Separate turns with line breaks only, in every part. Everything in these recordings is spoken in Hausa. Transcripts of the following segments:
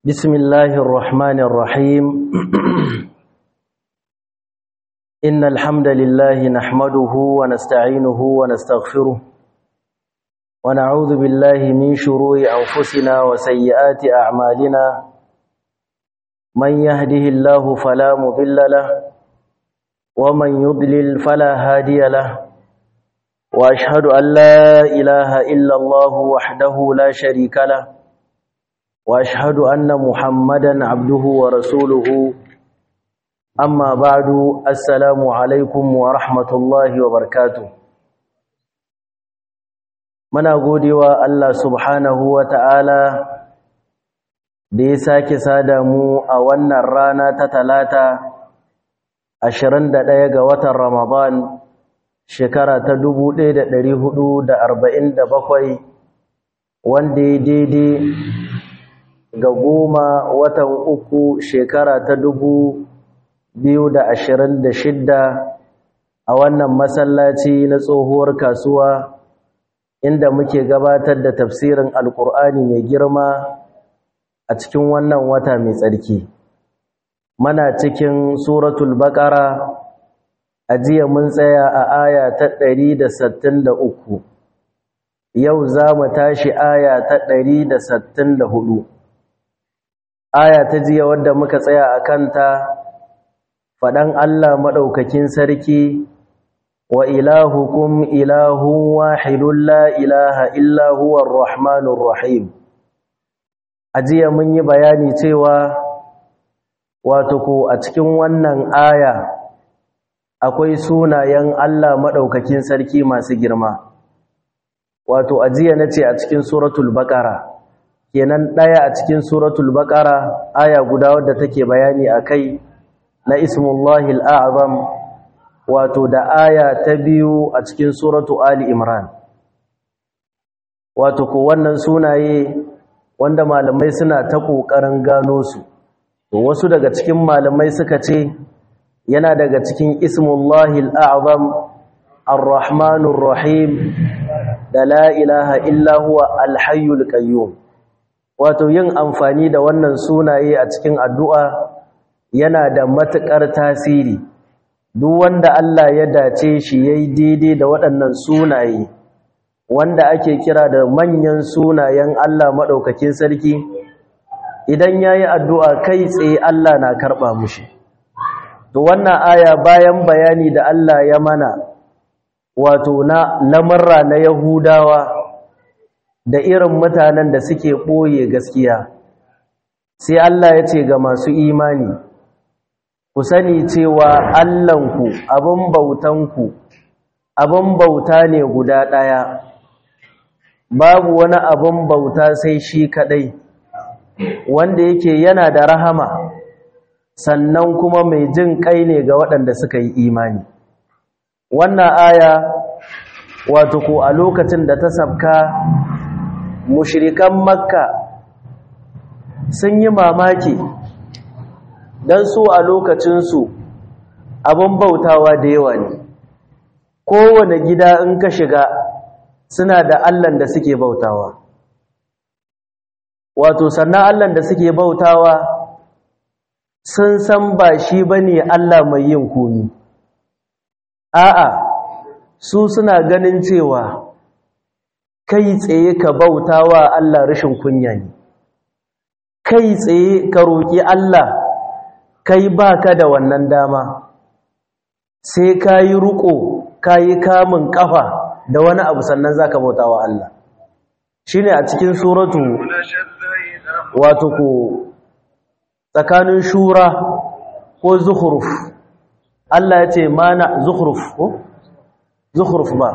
بسم الله الرحمن الرحيم إن الحمد لله نحمده ونستعينه ونستغفره ونعوذ بالله من شرور أنفسنا وسيئات أعمالنا من يهده الله فلا مضل له ومن يضلل فلا هادي له وأشهد أن لا إله إلا الله وحده لا شريك له واشهد ان محمدا عبده ورسوله اما بعد السلام عليكم ورحمه الله وبركاته muna godewa Allah subhanahu wata'ala da ya sake sada mu a wannan rana ta talata 21 ga watan Ramadan shekara ta 1447 wanda ya daidai ga goma watan uku shekara ta dubu biyu da ashirin da shidda a wannan masallaci na tsohuwar kasuwa inda muke gabatar da tafsirin alkur'ani mai girma a cikin wannan wata mai tsarki mana cikin suratul baqara a jiya mun tsaya a aya ta ɗari da sittin da uku yau za mu tashi aya ta ɗari da sittin da hudu aya ta jiya wadda muka tsaya a kanta faɗan Allah maɗaukakin sarki wa ilahukum ilahun wahidun la ilaha illa huwa rahmanur rahim a jiya mun yi bayani cewa wato ko a cikin wannan aya akwai sunayen Allah maɗaukakin sarki masu girma wato a jiya na ce a cikin suratul baƙara kenan ɗaya a cikin suratul baqara aya guda wadda take bayani akai na ismullahi al'azam wato da aya ta biyu a cikin suratu ali imran wato ko wannan sunaye wanda malamai suna ta kokarin gano su to wasu daga cikin malamai suka ce yana daga cikin ismullahi al'azam ar-rahmanur rahim da la ilaha illa huwa al-hayyul qayyum wato yin amfani da wannan sunaye a cikin addu'a yana da matuƙar tasiri duk wanda Allah ya dace shi yayi daidai da waɗannan sunaye wanda ake kira da manyan sunayen Allah maɗaukakin sarki idan yayi addu'a kai tsaye Allah na karɓa mushi to wannan aya bayan bayani da Allah ya mana wato na lamarra na Yahudawa da irin mutanen da suke ɓoye gaskiya sai Allah ya ce ga masu imani ku sani cewa Allahnku abin bautanku abin bauta ne guda ɗaya babu wani abin bauta sai shi kaɗai wanda yake yana da rahama sannan kuma mai jin kai ne ga waɗanda suka yi imani wannan aya wato ko a lokacin da ta sabka mushirikan makka sun yi mamaki don su a lokacinsu abin bautawa da yawa ne kowane gida in ka shiga suna da allan da suke bautawa wato sannan allan da suke bautawa sun san ba shi ba ne allah mai yin komi a'a su suna ganin cewa kai tsaye ka bauta wa Allah rashin kunya ne kai tsaye ka roƙi Allah kai baka da wannan dama sai ka yi riƙo ka yi kamun ƙafa da wani abu sannan za ka bauta wa Allah shi ne a cikin suratu wato ko tsakanin shura ko zuhuruf Allah ya ce mana zuhuruf ko zuhuruf ba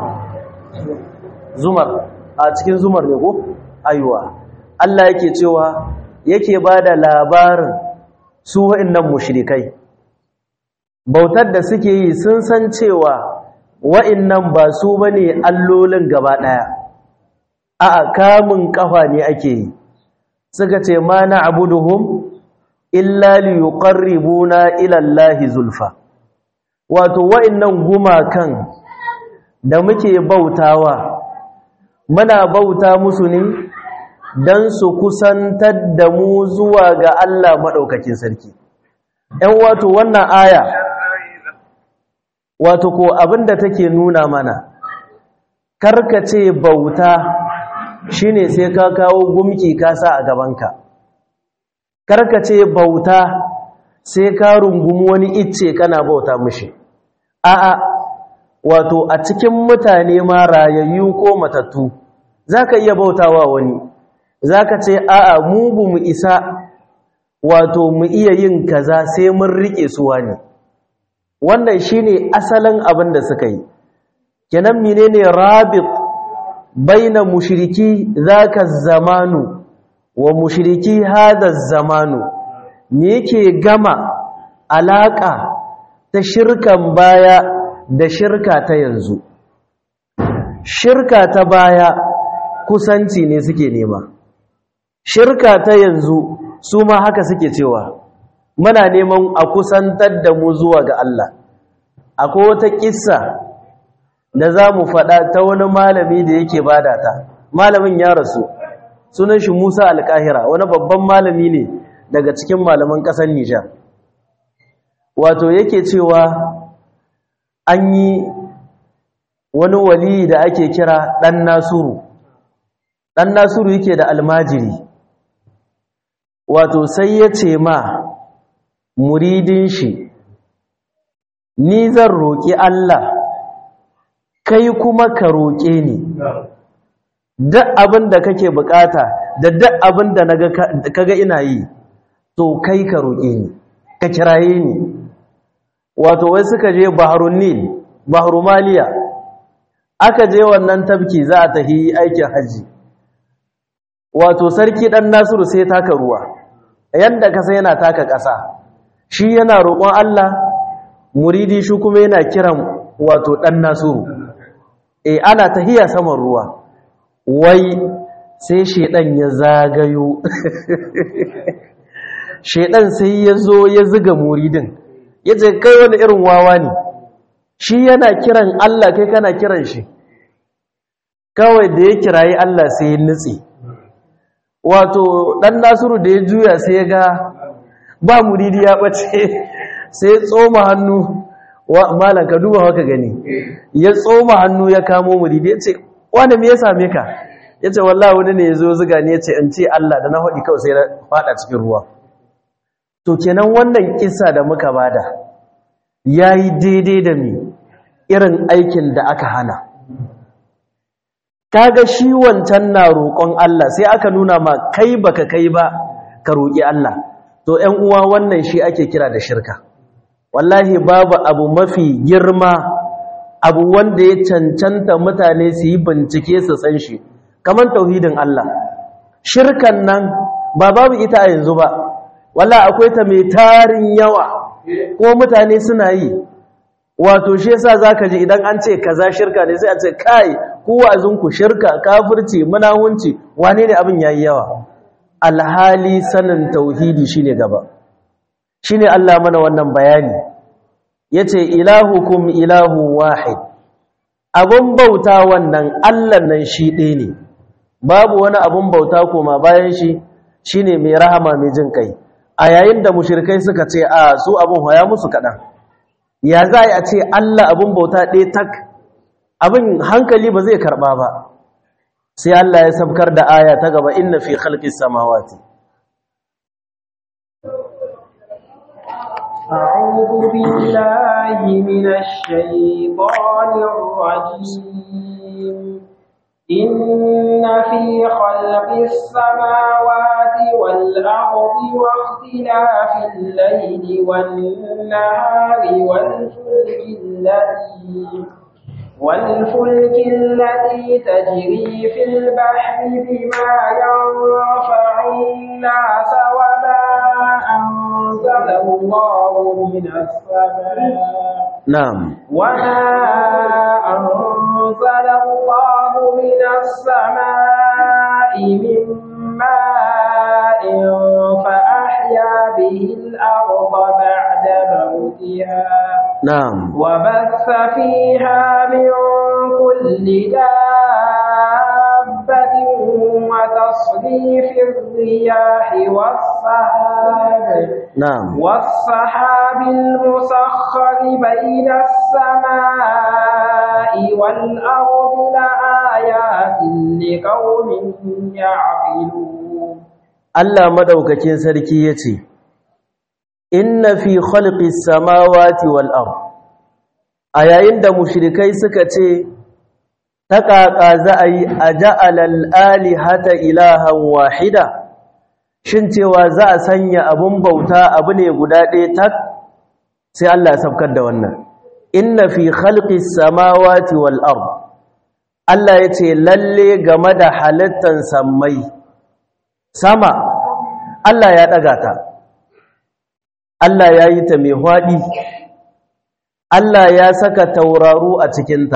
zumar a cikin zumar ne ko aiwa Allah yake cewa yake bada labarin su wa'annan mushrikai bautar da suke yi sun san cewa wa'annan ba su bane allolin gaba daya a kamun kafa ne ake yi suka ce ma na'buduhum illa liyuqarribuna ila Allahi zulfa wato wa'annan gumakan da muke bautawa muna bauta musu ne don su kusantar da mu zuwa ga Allah maɗaukakin sarki ‘yan wato wannan aya wato ko abinda take nuna mana karkace bauta shine sai ka kawo gumki ka sa a gabanka karkace bauta sai ka rungumi wani icce kana bauta mishi a'a wato a cikin mutane ma rayayyu ko matattu zaka iya bautawa wani zaka ce a'a mu bu mu isa wato mu iya yin kaza sai mun rike su wani wannan shine asalin abin da suka yi kenan menene rabit baina mushriki zaka zamanu wa mushriki hada zamanu me yake gama alaka ta shirkan baya da shirka ta yanzu shirka ta baya kusanci ne suke nema shirka ta yanzu su ma haka suke cewa muna neman a kusantar da mu zuwa ga Allah akwai wata kissa da za mu faɗa ta wani malami da yake bada ta malamin ya rasu sunan shi Musa Alƙahira wani babban malami ne daga cikin malaman ƙasar Nijar wato yake cewa an yi wani wali da ake kira ɗan Nasuru ɗan Nasuru yake da almajiri wato sai ya ce ma muridin shi ni zan roƙi Allah kai kuma ka roƙe ni duk abin da kake bukata da duk abin da kaga ina yi to kai ka roƙe ni ka kiraye ni wato wai suka je baharun nil bahru maliya aka je wannan tabki za a tafi aikin haji wato sarki dan nasiru sai taka ruwa yanda kasa yana taka ƙasa shi yana roƙon Allah muridi shi kuma yana kiran wato dan nasiru eh ana tahiya saman ruwa wai sai shedan ya zagayo shedan sai ya zo ya ziga muridin yace kai wani irin wawa ne shi yana kiran Allah kai kana kiran shi kawai da ya kirayi Allah sai ya nutse wato dan nasiru da ya juya sai ya ga ba muridi ya bace sai ya tsoma hannu wa malan ka duba haka gani ya tsoma hannu ya kamo muridi ya ce wani me ya same ka ya ce wallahi wani ne ya zo zuga ne ya ce in ce Allah da na haɗi kawai sai na faɗa cikin ruwa to kenan wannan kisa da muka bada ya yi daidai da mi irin aikin da aka hana kaga shi wancan na roƙon Allah sai aka nuna ma kai baka kai ba ka roƙi Allah to ƴan uwa wannan shi ake kira da shirka wallahi babu abu mafi girma abu wanda ya cancanta mutane su yi bincike su san shi kamar tauhidin Allah shirkan nan ba babu ita a yanzu ba wallahi akwai ta mai tarin yawa ko mutane suna yi wato shi yasa zaka ji idan an ce kaza shirka ne sai a ce kai ku wazinku shirka kafirci munawunci wane ne abin yayi yawa alhali sanin tauhidi shine gaba shine Allah mana wannan bayani yace ilahukum ilahu wahid abun bauta wannan Allah nan shi ɗaya ne babu wani abun bauta koma bayan shi shine mai rahama mai jin kai a yayin da mushrikai suka ce a su abun hoya musu kaɗan ya za a ce Allah abun bauta ɗaya tak abin hankali ba zai karɓa ba sai Allah ya sabkar da aya ta gaba inna fi khalqis samawati
أعوذ بالله من الشيطان الرجيم إن في خلق السماوات والأرض واختلاف الليل والنهار والفلك التي والفلك التي تجري في البحر بما ينفع الناس وما أنزل الله من السماء
na'am
وما أنزل الله من السماء من ماء فأحيا به الأرض بعد موتها
na'am
وبث فيها من كل دابة وتصريف تصريف الرياح والسحاب
na'am
والسحاب المسخر بين السماء والأرض لآيات لقوم يعقلون
Allah madaukakin sarki yace inna fi khalqis samawati wal ard a yayin da mushrikai suka ce ta ƙaƙa za a yi a ja'alal alihata ilahan wahida shin cewa za a sanya abun bauta abu ne guda ɗaya tak sai Allah ya sabkar da wannan inna fi khalqis samawati wal ard Allah yace lalle game da halittan sammai sama Allah ya ɗaga ta Allah ya yi ta mai hwaɗi Allah ya saka tauraru a cikinta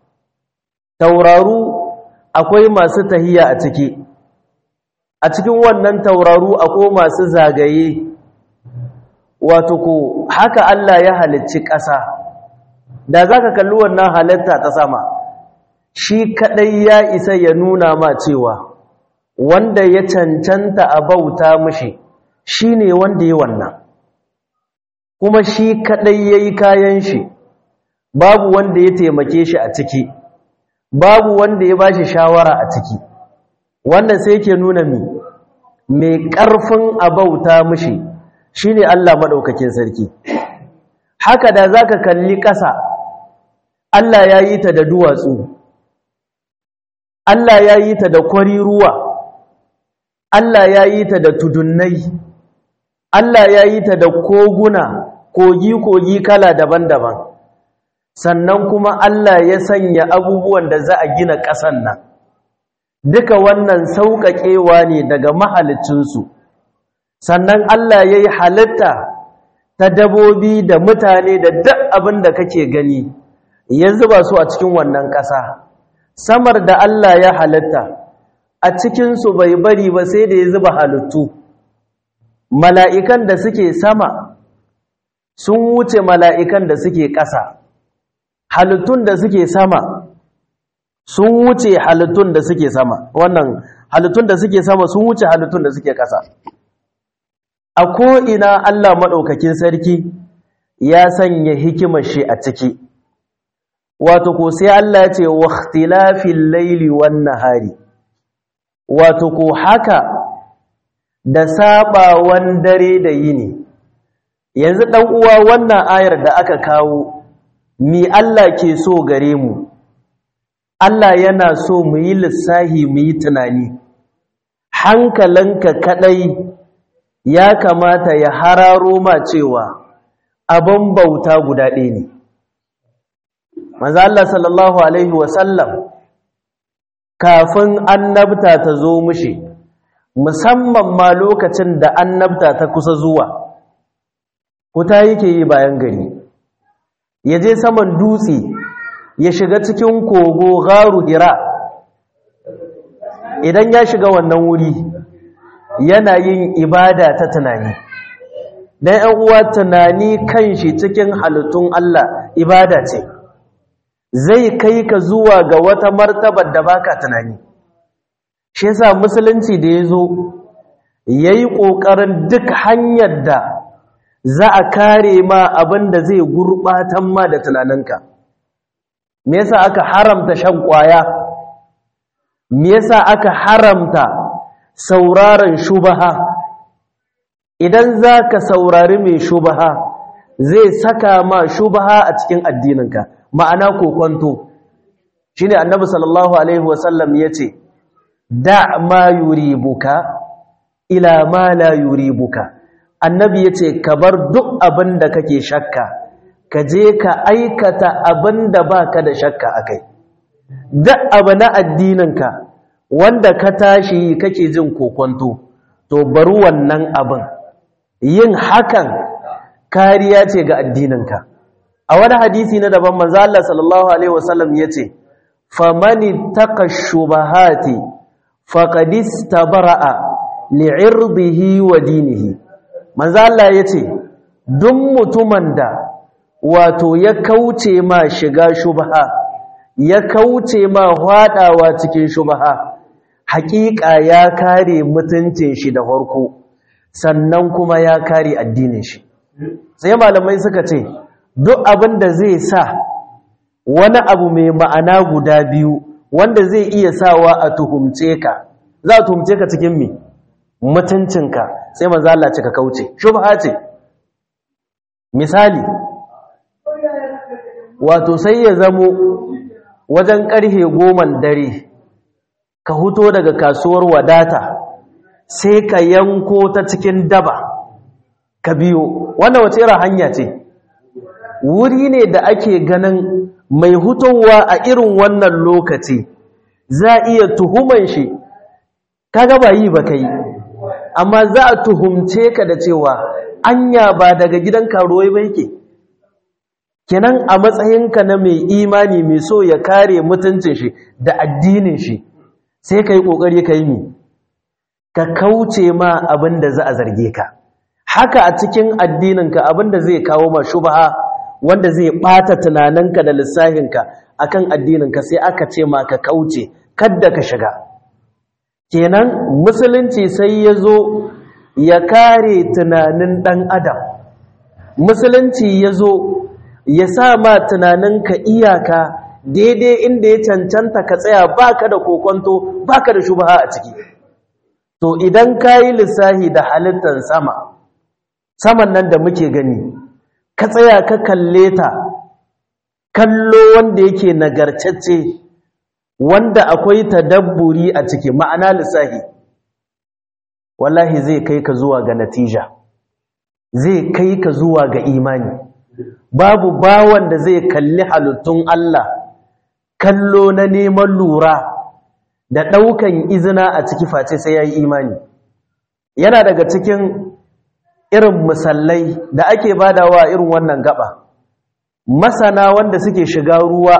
tauraru akwai masu tahiya a ciki a cikin wannan tauraru akwai masu zagaye wato ko haka Allah ya halicci ƙasa da za ka kalli wannan halitta ta sama shi kaɗai ya isa ya nuna ma cewa wanda ya cancanta a bauta mushi shi ne wanda ya wannan kuma shi kaɗai ya yi kayan shi babu wanda ya taimake shi a ciki babu wanda ya ba shi shawara a ciki wanda sai ke nuna mi mai ƙarfin a bauta mushi shi ne Allah maɗaukakin sarki haka da za ka kalli ƙasa Allah ya yi ta da duwatsu Allah ya yi ta da kwari ruwa Allah ya yi ta da tudunnai Allah ya yi ta da koguna kogi-kogi kala daban-daban sannan kuma Allah ya sanya abubuwan da za a gina ƙasan nan duka wannan sauƙaƙewa ne daga mahalicinsu sannan Allah ya yi halitta ta dabobi da mutane da duk abin da kake gani ya zuba su a cikin wannan ƙasa samar da Allah ya halitta a cikinsu bai bari ba sai da ya zuba halittu mala'ikan da suke sama sun wuce mala'ikan da suke ƙasa halittun da suke sama sun wuce halittun da suke sama wannan halittun da suke sama sun wuce halittun da suke ƙasa a ko'ina Allah maɗaukakin sarki ya sanya hikimar shi a ciki wato ko sai Allah ya ce waqtilafil laili wan nahari wato ko haka da sabawan dare da yini yanzu dan uwa wannan ayar da aka kawo mi Allah ke so gare mu Allah yana so mu yi lissahi mu yi tunani hankalinka kadai ya kamata ya hararo ma cewa abin bauta guda ɗaya ne manzo Allah sallallahu alaihi wasallam kafin annabta ta zo mushi musamman ma lokacin da annabta ta kusa zuwa kuta yake yi bayan gari ya je saman dutse ya shiga cikin kogo garu hira idan ya shiga wannan wuri yana yin ibada ta tunani dan ɗan uwa tunani kanshi cikin halittun Allah ibada ce zai kai ka zuwa ga wata martabar da baka tunani shi yasa musulunci da yazo yayi kokarin duk hanyar da za a kare ma abinda zai gurbatan ma da tunaninka me yasa aka haramta shan kwaya me yasa aka haramta sauraron shubaha idan zaka saurari mai shubaha zai saka ma shubaha a cikin addininka ma'ana kokonto shine annabi sallallahu alaihi wasallam yace da ma yuribuka ila ma la yuribuka annabi yace ka bar duk abin da kake shakka ka je ka aikata abin da baka da shakka akai duk abu na addininka wanda ka tashi kake jin kokonto to bar wannan abin yin hakan kariya ce ga addininka a wani hadisi na daban manzo Allah sallallahu alaihi wasallam yace famani taqashubahati faqad istabara'a li'irdihi wa dinihi manzo Allah yace duk mutumin da wato ya kauce ma shiga shubha ya kauce ma hwadawa cikin shubha haƙiƙa ya kare mutuncin shi da farko sannan kuma ya kare addinin shi sai malamai suka ce duk abin da zai sa wani abu mai ma'ana guda biyu wanda zai iya sawa a tuhumce ka za a tuhumce ka cikin mi mutuncinka sai manzo Allah cika kauce shubha ce misali wato sai ya zamo wajen karhe goman dare ka huto daga kasuwar wadata sai ka yanko ta cikin daba ka biyo wannan wace irin hanya ce wuri ne da ake ganin mai hutowa a irin wannan lokaci za iya tuhuman shi kaga ba yi ba kai amma za a tuhumce ka da cewa anya ba daga gidan karuwai ba yake kenan a matsayinka na mai imani mai so ya kare mutuncin shi da addinin shi sai ka yi ƙoƙari ka yi mi ka kauce ma abin da za a zarge ka haka a cikin addininka abin da zai kawo ma shubaha wanda zai ɓata tunaninka da lissafinka akan addininka sai aka ce ma ka kauce kadda ka shiga kenan musulunci sai ya zo ya kare tunanin ɗan adam musulunci ya zo ya sa ma tunaninka iyaka daidai inda ya cancanta ka tsaya baka da kokonto baka da shubha a ciki to idan kayi lissahi da halittar sama saman nan da muke gani ka tsaya ka kalle ta kallo wanda yake nagartacce wanda akwai tadabburi a ciki ma'ana lissahi wallahi zai kai ka zuwa ga natija zai kai ka zuwa ga imani babu bawan da zai kalli halittun Allah kallo na neman lura da ɗaukan izina a ciki face sai ya yi imani yana daga cikin irin musallai da ake badawa irin wannan gaba masana wanda suke shiga ruwa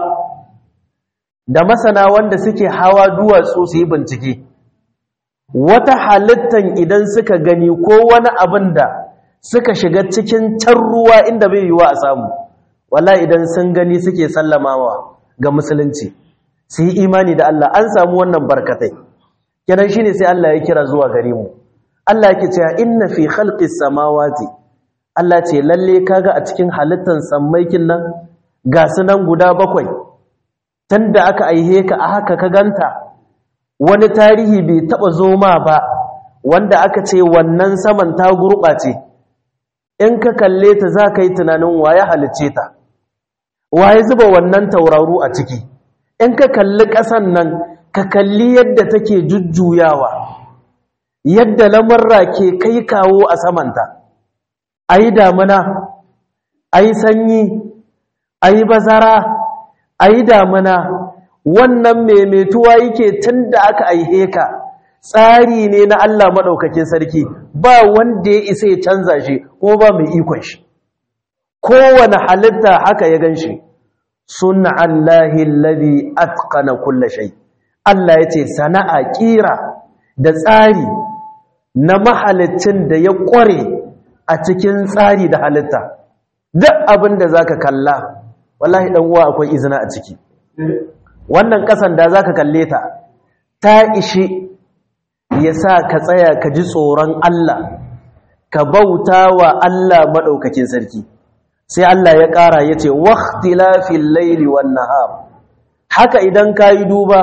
da masana wanda suke hawa duwatsu su yi bincike wata halittan idan suka gani ko wani abin da suka shiga cikin can ruwa inda bai yiwa a samu wala idan sun gani suke sallamawa ga musulunci su yi imani da Allah an samu wannan barkatai kenan shine sai Allah ya kira zuwa gare mu Allah yake cewa inna fi khalqis samawati Allah ce lalle kaga a cikin halittan sammaikin nan ga sunan guda bakwai tunda aka aihe ka a haka ka ganta wani tarihi bai taba zoma ba wanda aka ce wannan saman ta gurɓace in ka kalle ta za ka yi tunanin waye halicce ta waye zuba wannan tauraru a ciki in ka kalli ƙasan nan ka kalli yadda take jujjuyawa yadda lamarra ke kai kawo a samanta a yi damuna a yi sanyi a yi bazara a yi damuna wannan maimaituwa yake tun da aka aihe ka tsari ne na Allah maɗaukakin sarki ba wanda ya isa ya canza shi ko ba mai ikon shi kowane halitta haka ya gan shi suna Allahi lalli atkana kulla shai Allah ya ce sana'a ƙira da tsari na mahalicin da ya ƙware a cikin tsari da halitta duk abin da za ka kalla wallahi uwa akwai izina a ciki wannan ƙasan da za ka kalle ta ta ishi ya sa ka tsaya ka ji tsoron Allah ka bauta wa Allah maɗaukakin sarki sai Allah ya ƙara ya ce waktilafin laili wan nahar haka idan ka yi duba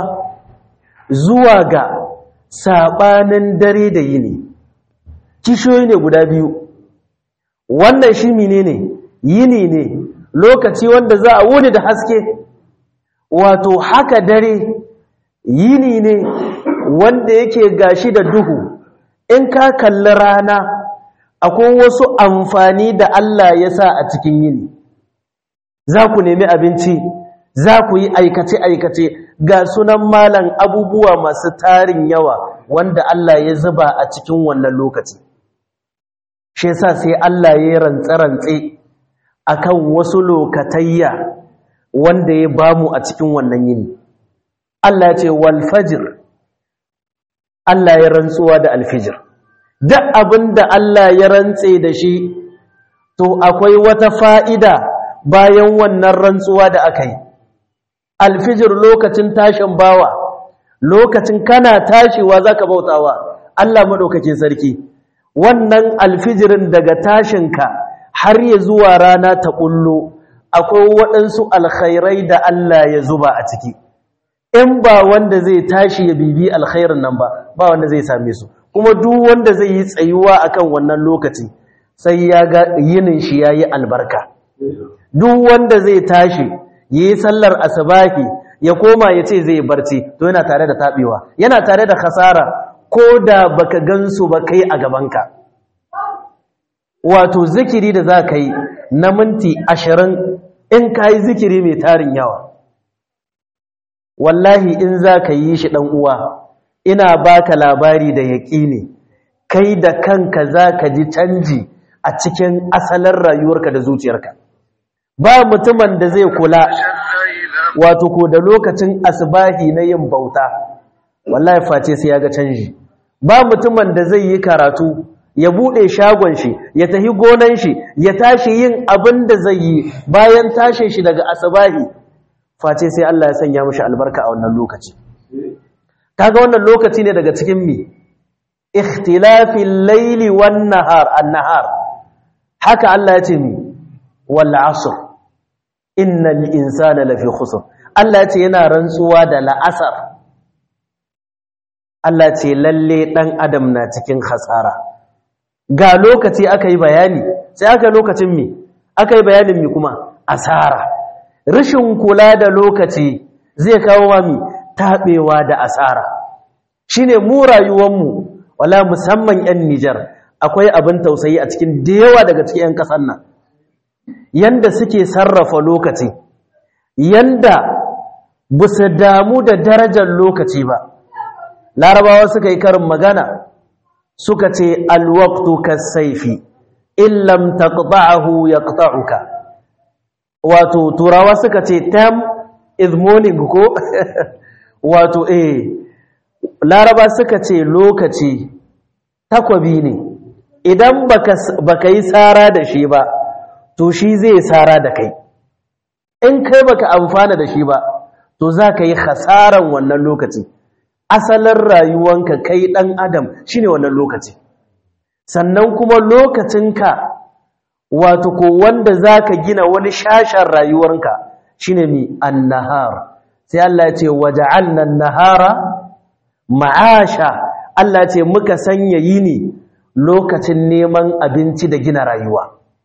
zuwa ga saɓanin dare da yini kishiyoyi ne guda biyu wannan shi mine ne yini ne lokaci wanda za a wuni da haske wato haka dare yini ne wanda yake gashi da duhu in ka kalli rana akwai wasu amfani da Allah ya sa a cikin yini za ku nemi abinci za ku yi aikace-aikace ga sunan malan abubuwa masu tarin yawa wanda Allah ya zuba a cikin wannan lokaci shi yasa sai Allah ya rantse-rantse akan wasu lokatayya wanda ya bamu a cikin wannan yini Allah ya ce wal fajr Allah ya rantsuwa da alfijir duk abinda Allah ya rantse da shi to akwai wata fa'ida bayan wannan rantsuwa da aka yi alfijir lokacin tashin bawa lokacin kana tashiwa zaka bautawa Allah madaukakin sarki wannan alfijirin daga tashinka har ya zuwa rana ta kullo akwai waɗansu alkhairai da Allah ya zuba a ciki in ba wanda zai tashi ya bibi alkhairin nan ba ba wanda zai same su kuma duk wanda zai yi tsayuwa akan wannan lokaci sai ya ga yinin shi yayi albarka duk wanda zai tashi yayi sallar asbahi ya koma ya ce zai barci to yana tare da tabewa yana tare da khasara ko da baka gansu ba kai a gabanka wato zikiri da za ka yi na minti ashirin in ka yi zikiri mai tarin yawa wallahi in za ka yi shi ɗan uwa ina baka labari da yaƙini kai da kanka za ka ji canji a cikin asalin rayuwarka da zuciyarka ba mutumin da zai kula wato ko da lokacin asbahi na yin bauta wallahi face sai ya ga canji ba mutumin da zai yi karatu ya bude shagon shi ya tafi gonan shi ya tashi yin abin da zai yi bayan tashin shi daga asbahi face sai Allah ya sanya mishi albarka a wannan lokaci kaga wannan lokaci ne daga cikin mi ikhtilafil layli wan nahar an-nahar haka Allah ya ce mi wal asr innal insana lafi khusr Allah ya ce yana rantsuwa da la'asar Allah ce lalle dan adam na cikin khasara ga lokaci aka yi bayani sai aka lokacin mi aka yi bayanin mi kuma asara rashin kula da lokaci zai kawo wa mi tabewa da asara shine mu rayuwanmu wala musamman yan Nijar akwai abin tausayi a cikin da yawa daga cikin yan kasan nan yanda suke sarrafa lokaci yanda busu damu da darajar lokaci ba larabawa suka yi karin magana suka ce alwaktu kasaifi illam taqta'ahu yaqta'uka wato turawa suka ce time is morning ko wato eh laraba suka ce lokaci takwabi ne idan baka baka yi tsara da shi ba to shi zai tsara da kai in kai baka amfana da shi ba to za ka yi hasaran wannan lokaci asalin rayuwanka kai ɗan adam shine wannan lokaci sannan kuma lokacinka wato ko wanda zaka gina wani shashen rayuwarka shine mi annahar sai Allah ya ce waja'alna an-nahara ma'asha Allah ce muka sanya yini lokacin neman abinci da gina rayuwa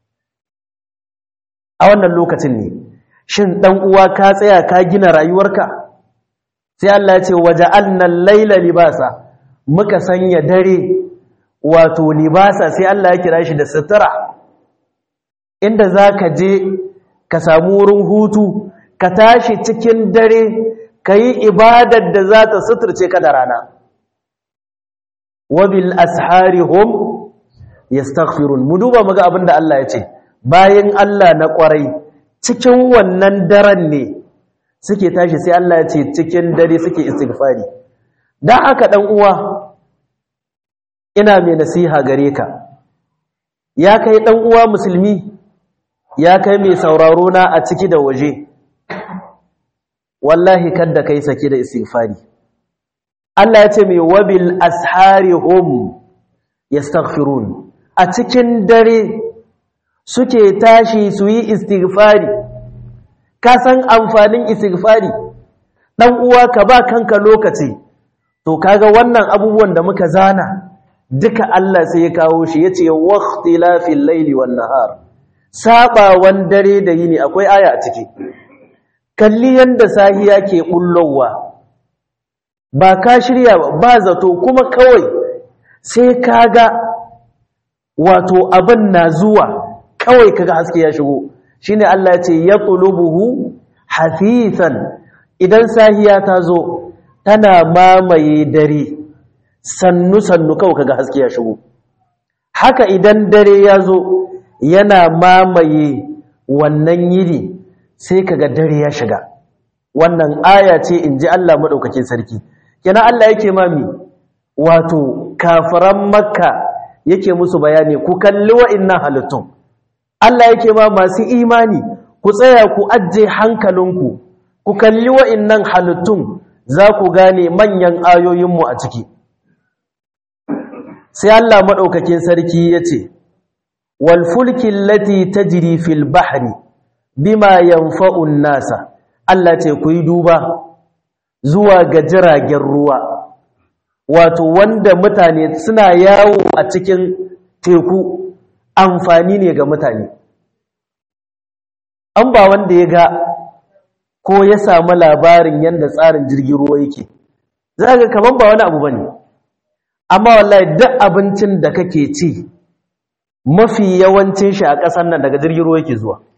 a wannan lokacin ne shin dan uwa ka tsaya ka gina rayuwarka sai Allah ya ce waja'alna al-laila libasa muka sanya dare wato libasa sai Allah ya kira shi da sutura inda zaka je ka samu wurin hutu ka tashi cikin dare kayi ibadar da za ta suturce ka da rana wabil ashari hum yastaghfirun mu duba muga abinda Allah ya ce bayan Allah na kwarai cikin wannan daren ne suke tashi sai Allah ya ce cikin dare suke istighfari dan haka dan uwa ina mai nasiha gare ka ya kai dan uwa musulmi ya kai mai sauraro na a ciki da waje wallahi kada kai sake da istighfari Allah ya ce mai wabil ashari hum yastaghfirun a cikin dare suke tashi su yi istighfari ka san amfanin istighfari dan uwa ka ba kanka lokaci to kaga wannan abubuwan da muka zana duka Allah sai ya kawo shi yace waqtilafil layli wan nahar sabawan dare da yini akwai aya a ciki kalli yanda sahiya ke bullowa ba ka shirya ba zato kuma kawai sai kaga wato abin na zuwa kawai kaga haske ya shigo shine Allah ya ce yaqlubuhu hafifan idan sahiya ta zo tana mamaye dare sannu sannu kawai kaga haske ya shigo haka idan dare ya zo yana mamaye wannan yini sai kaga dare ya shiga wannan aya ce in ji Allah maɗaukakin sarki kenan Allah yake mami wato kafiran makka yake musu bayani ku kalli wa'innan halittun Allah yake ma masu imani ku tsaya ku ajje hankalinku ku kalli wa'innan halittun za ku gane manyan ayoyinmu a ciki sai Allah maɗaukakin sarki ya ce walfulkin lati ta jiri fil bahri bima yanfa'un nasa Allah ce ku yi duba zuwa ga jiragen ruwa wato wanda mutane suna yawo a cikin teku amfani ne ga mutane an ba wanda ya ga ko ya samu labarin yadda tsarin jirgin ruwa yake za ga kamar ba wani abu ba ne amma wallahi duk abincin da kake ci mafi yawancin shi a ƙasar nan daga jirgin ruwa yake zuwa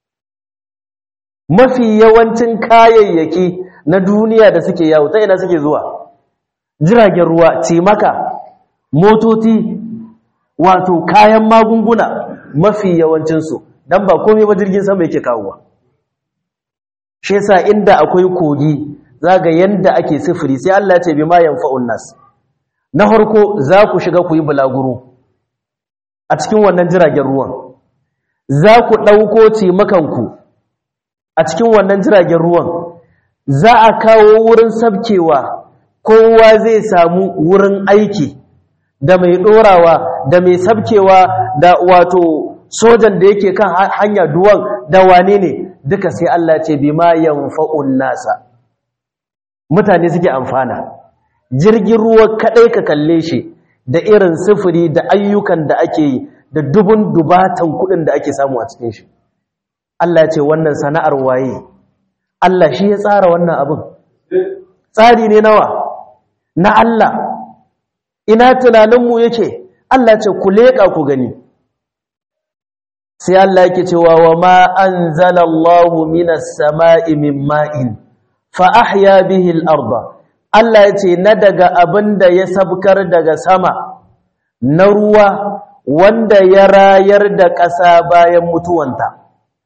mafi yawancin kayayyaki na duniya da suke yawo ta ina suke zuwa jiragen ruwa ce maka motoci wato kayan magunguna mafi yawancinsu don ba komai ba jirgin sama yake kawowa shi yasa inda akwai kogi zaga yanda ake sifiri sai Allah ya ce bima yanfa'un nas na harko za ku shiga ku yi bulaguro a cikin wannan jiragen ruwan za ku ɗauko cimakanku a cikin wannan jiragen ruwan za a kawo wurin sabkewa kowa zai samu wurin aiki da mai ɗorawa da mai sabkewa da wato sojan da yake kan hanya duwan da wane ne duka sai Allah ce bi ma yanfa'un nasa mutane suke amfana jirgin ruwa kadai ka kalle shi da irin sifiri da ayyukan da ake yi da dubun dubatan kudin da ake samu a cikin shi Allah ce wannan sana'ar waye Allah shi ya tsara wannan abin tsari ne nawa na Allah ina tunaninmu yake Allah ce ku leƙa ku gani sai Allah yake cewa wa ma anzalallahu minas sama'i min ma'in fa ahya bihi al-ardha Allah yace na daga abinda ya sabkar daga sama na ruwa wanda ya rayar da ƙasa bayan mutuwanta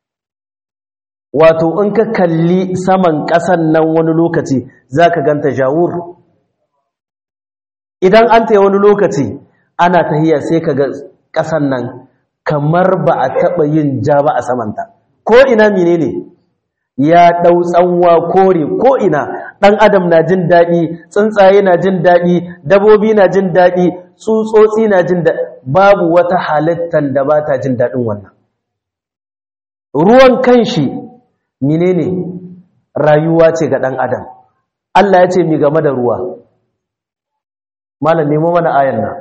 wato in ka kalli saman ƙasan nan wani lokaci zaka ganta jawur idan an tayi wani lokaci ana tahiya sai kaga ƙasan nan kamar ba a taɓa yin ja ba a samanta ko ina menene ya ɗau tsanwa kore ko ina ɗan adam na jin daɗi tsuntsaye na jin daɗi dabobi na jin daɗi tsutsotsi na jin daɗi babu wata halittar da ba ta jin daɗin wannan ruwan kanshi menene rayuwa ce ga ɗan adam Allah ya ce mi game da ruwa malam nemo mana ayan nan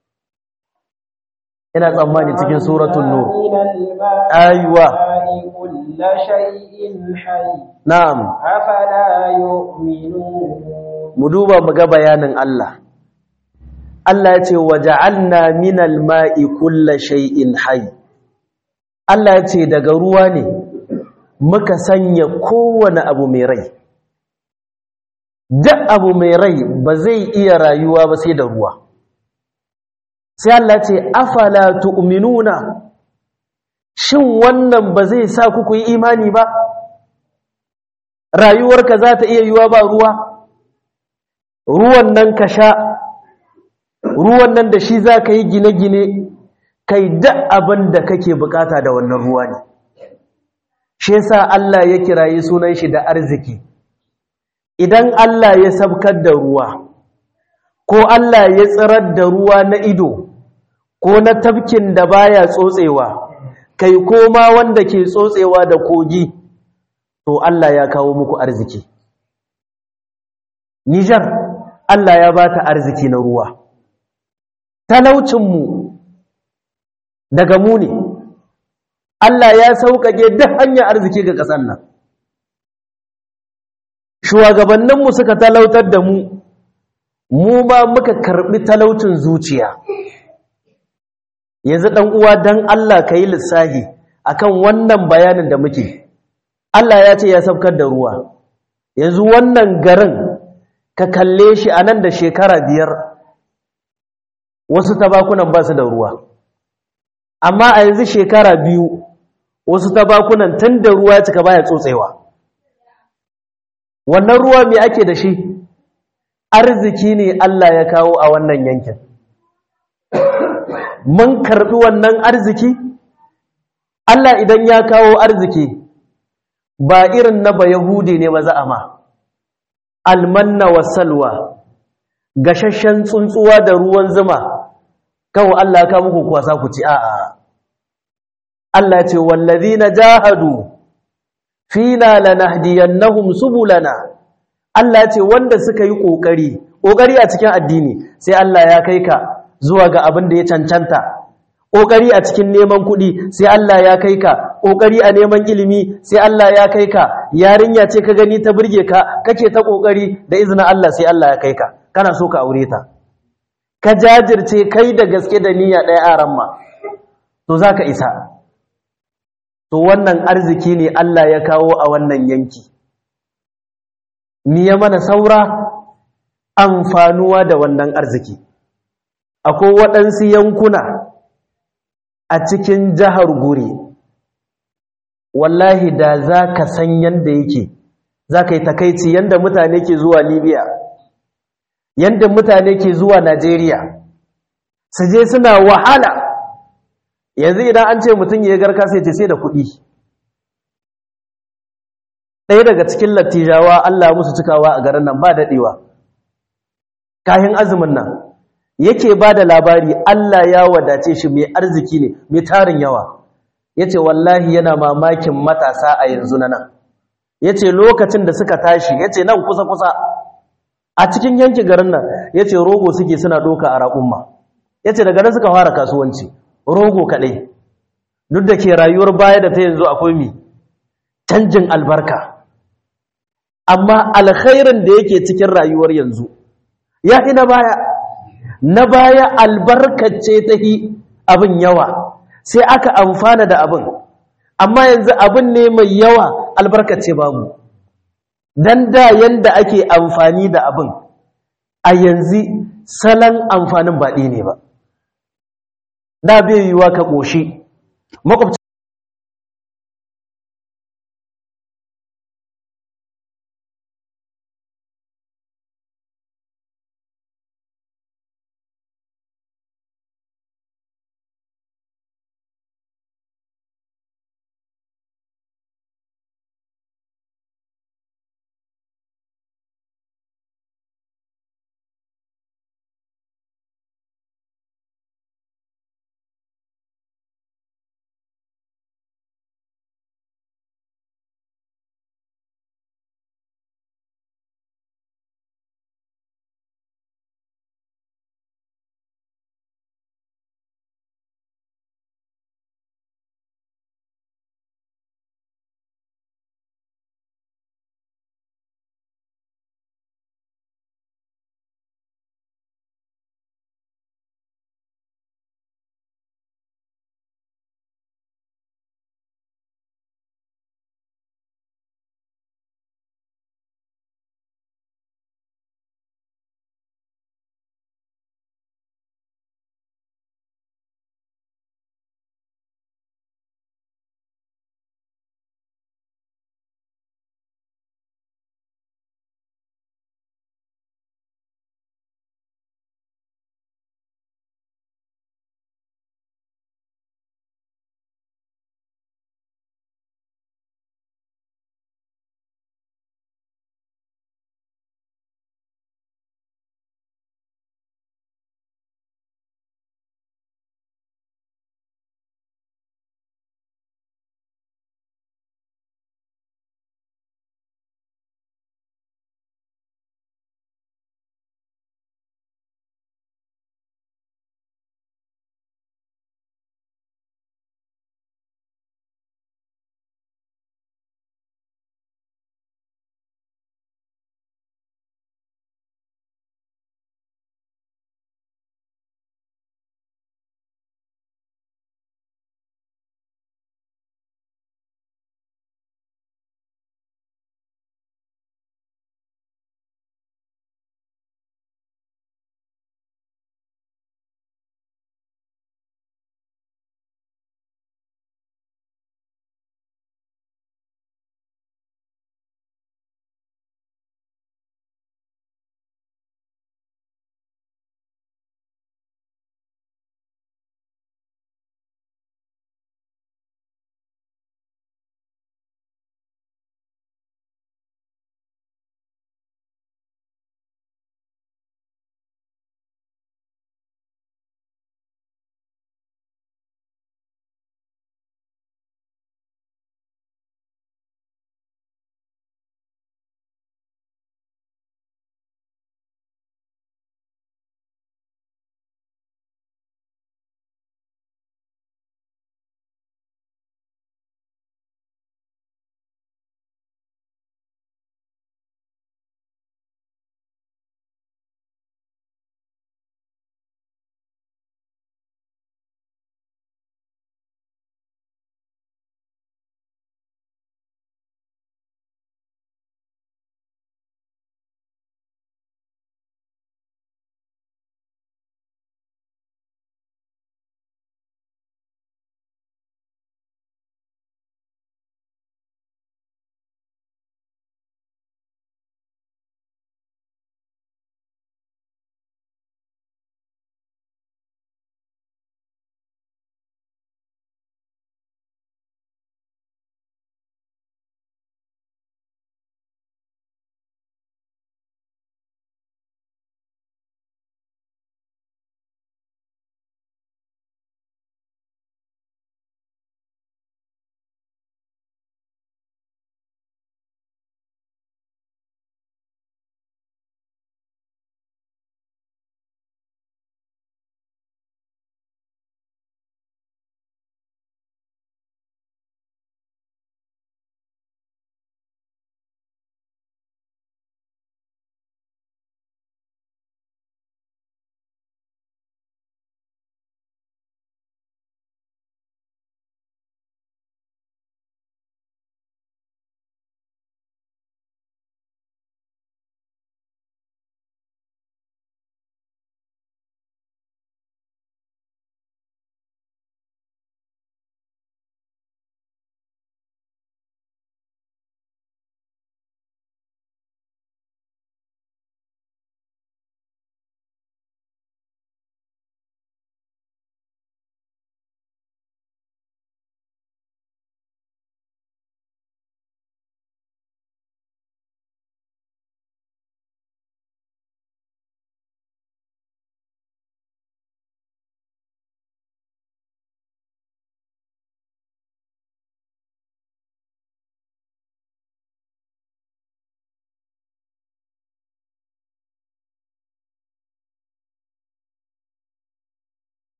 ina tsammani cikin suratul nur aywa na'am
afala yu'minun
mu duba mu ga bayanin Allah Allah ya ce waja'alna minal ma'i kulla shay'in hayy Allah ya ce daga ruwa ne muka sanya kowane abu mai rai duk abu mai rai ba zai iya rayuwa ba sai da ruwa sai Allah ce afala tu'minuna shin wannan ba zai sa ku yi imani ba rayuwarka za ta iya yiwa ba ruwa ruwan nan ka sha ruwan nan da shi za ka yi gine-gine kai duk abin da kake bukata da wannan ruwa ne shi yasa Allah ya kirayi sunan shi da arziki idan Allah ya sabkar da ruwa ko Allah ya tsirar da ruwa na ido ko na tafkin da baya tsotsewa kai koma wanda ke tsotsewa da kogi to Allah ya kawo muku arziki Nijar Allah ya bata arziki na ruwa talaucinmu daga mu ne Allah ya sauƙaƙe duk hanyar arziki ga ƙasar nan shugabanninmu suka talautar da mu mu ma muka karɓi talaucin zuciya yanzu ɗan uwa don Allah ka yi lissahi akan wannan bayanin da muke Allah ya ce ya saukar da ruwa yanzu wannan garin ka kalle shi a nan da shekara biyar wasu tabakunan ba su da ruwa amma a yanzu shekara biyu wasu tabakunan tun da ruwa cika baya tsotsewa wannan ruwa mai ake da shi arziki ne Allah ya kawo a wannan yankin mun karbi wannan arziki Allah idan ya kawo arziki ba irin na ba Yahudi ne ba za a ma almanna wasalwa gashashen tsuntsuwa da ruwan zuma kawo Allah ka muku kwasa ku ci a'a Allah ce wallazina jahadu fina lanahdiyannahum subulana Allah ce wanda suka yi kokari kokari a cikin addini sai Allah ya kai ka zuwa ga abin da ya cancanta kokari a cikin neman kuɗi sai Allah ya kai ka kokari a neman ilimi sai Allah ya kai ka yarinya ce ka gani ta burge ka kake ta kokari da izinin Allah sai Allah ya kai ka kana so ka aure ta ka jajirce kai da gaske da niyya ɗaya aran ma to zaka isa to wannan arziki ne Allah ya kawo a wannan yanki ni ya mana saura amfanuwa da wannan arziki akwai waɗansu yankuna a cikin jihar guri wallahi da za ka san yadda yake za ka yi takaici yadda mutane ke zuwa libya yadda mutane ke zuwa najeriya su je suna wahala yanzu idan an ce mutum ya garka sai ce sai da kuɗi ɗaya daga cikin lattijawa Allah musu cikawa a garin nan ba daɗewa kayan azumin nan yake ba da labari Allah ya wadace shi mai arziki ne mai tarin yawa ya ce wallahi yana mamakin matasa a yanzu na nan ya ce lokacin da suka tashi ya ce nan kusa-kusa a cikin yanki garin nan ya ce rogo suke suna ɗoka a raƙumma ya ce daga nan suka fara kasuwanci rogo kaɗai duk da ke rayuwar baya da ta yanzu akwai mi canjin albarka amma alkhairin da yake cikin rayuwar yanzu ya fi na baya na baya albarkace ta hi abin yawa sai aka amfana da abin amma yanzu abin ne mai yawa albarkace babu dan da yanda ake amfani da abin a yanzu salon amfanin baɗi ne ba da bai yiwuwa ka ƙoshi